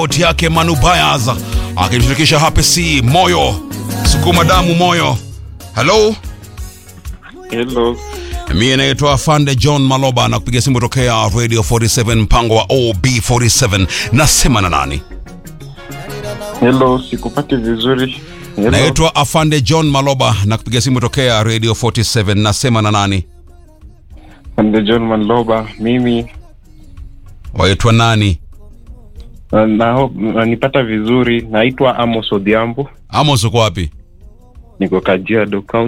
sauti yake Manu Bayaz akimshirikisha Happy C moyo sukuma damu moyo. Hello, Hello. mie naitwa Fande John Maloba na kupiga simu tokea Radio 47 mpango wa OB47. Nasema na nani? Hello, sikupati vizuri. Hello. Naitwa Afande John Maloba na kupiga simu tokea Radio 47. Nasema na nani? Ande John Manloba. Mimi Waitwa nani? na, na, nanipata vizuri. Naitwa Amos Odhiambo. Amos uko wapi? Niko Kajiado County.